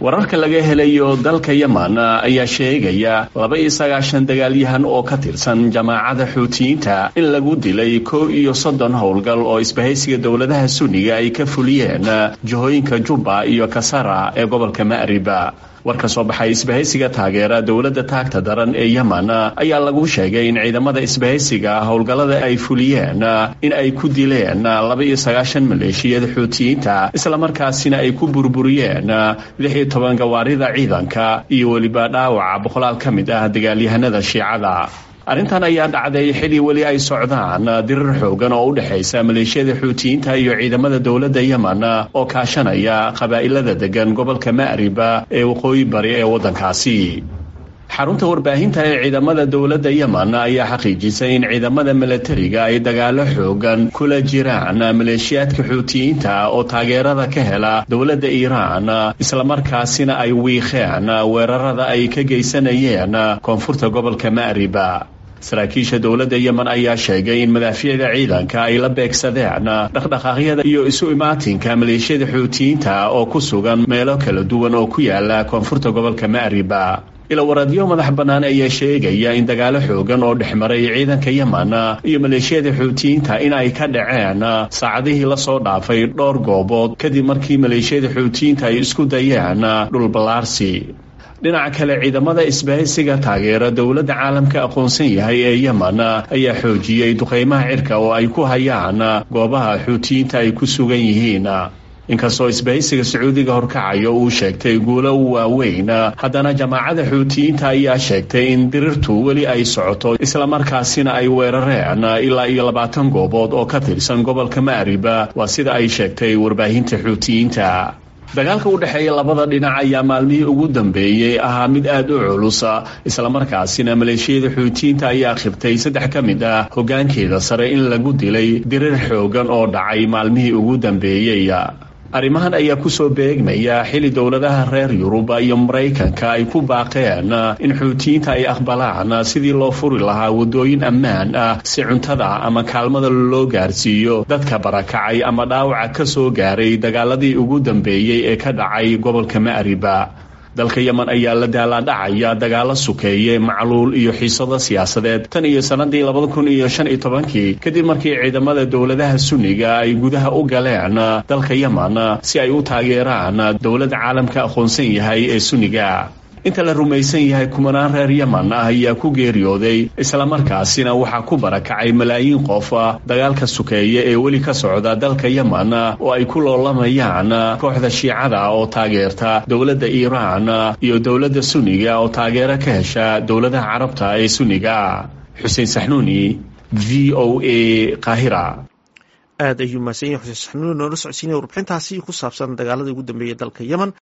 wararka laga helayo dalka yeman ayaa sheegaya laba iyo sagaashan dagaalyahan oo ka tirsan jamaacada xuutiyiinta in lagu dilay kow iyo soddon howlgal oo isbahaysiga dowladaha sunniga ay ka fuliyeen jihooyinka jubba iyo kasara ee gobolka ma'riba war ka soo baxay isbahaysiga taageera dowladda taagta daran ee yeman ayaa lagu sheegay in ciidamada isbahaysiga howlgallada ay fuliyeen in ay ku dileen laba iyo sagaashan maleeshiyada xuutiyiinta islamarkaasina ay ku burburiyeen lix iyo toban gawaarida ciidanka iyo weliba dhaawaca boqolaal ka mid ah dagaalyahanada shiicada arrintan ayaa dhacday xili weli ay socdaan dirir xoogan oo u dhexaysa maleeshiyada xuutiyiinta iyo ciidamada dowladda yeman oo kaashanaya qabaa'ilada degan gobolka ma'riba ee waqooyi bari ee waddankaasi xarunta warbaahinta ee ciidamada dowladda yeman ayaa xaqiijisay in ciidamada milatariga ay dagaalo xoogan kula jiraan maleeshiyaadka xuutiyiinta oo taageerada ka hela dowladda iiraan islamarkaasina ay wiiqeen weerarada ay ka geysanayeen koonfurta gobolka ma'riba saraakiisha dowladda yemen ayaa sheegay in madaafiicda ciidanka ay la beegsadeen dhaqdhaqaaqyada iyo isu imaatinka maleeshiyada xuutiyiinta oo ku sugan meelo kala duwan oo ku yaala koonfurta gobolka ma'riba ilawaradyo madax bannaan ayaa sheegaya in dagaalo xoogan oo dhexmaray ciidanka yemen iyo maleeshiyada xuutiyiinta in ay ka dhaceen saacadihii lasoo dhaafay dhowr goobood kadib markii maleeshiyada xuutiyiinta ay isku dayeen dhulballaarsi dhinaca kale ciidamada isbahaysiga taageera dowladda caalamka aqoonsan yahay ee yemen ayaa xoojiyey duqaymaha cirka oo ay ku hayaan goobaha xuutiyiinta ay ku sugan yihiin inkastoo isbahaysiga sacuudiga horkacayo uu sheegtay guulo waaweyn haddana jamaacada xuutiyiinta ayaa sheegtay in dirirtu weli ay socoto islamarkaasina ay weerareen ilaa iyo labaatan goobood oo ka tirsan gobolka ma'riba waa sida ay sheegtay warbaahinta xuutiyiinta dagaalka u dhexeeya labada dhinac ayaa maalmihii ugu dambeeyey ahaa mid aad u culusa islamarkaasina maleeshiyada xuutiyiinta ayaa khibtay saddex ka mid ah hoggaankeeda sare in lagu dilay dirir xoogan oo dhacay maalmihii ugu dambeeyey arrimahan ayaa kusoo beegmaya xili dowladaha reer yurub iyo maraykanka ay ku baaqeen in xuutiyiinta ay aqbalaan sidii loo furi lahaa waddooyin ammaan ah si cuntada ama kaalmada loo gaarsiiyo dadka barakacay ama dhaawaca ka soo gaaray dagaaladii ugu dambeeyey ee ka dhacay gobolka ma'riba dalka yemen ayaa la daalaadhacaya dagaalo sukeeye macluul iyo xiisado siyaasadeed tan iyo sannadii labada kun iyo shan iyo tobankii kadib markii ciidamada dowladaha sunniga ay gudaha u galeen dalka yemen si ay u taageeraan dowladda caalamka aqoonsan yahay ee sunniga inta la rumaysan yahay kumanaan reer yemen ah ayaa ku geeriyooday islamarkaasina waxaa ku barakacay malaayiin qof dagaalka sukeeye ee weli ka socda dalka yemen oo ay ku loolamayaan kooxda shiicada oo taageerta dowladda iiraan iyo dowladda sunniga oo taageero ka hesha dowladaha carabta ee sunniga xuseen saxnuuni v o a qaahira aad ayuu mahadsan yahay xuseen saxnuuni noola socodsiinaya warbixintaasi ku saabsan dagaaladii ugu dambeeyay dalka yemen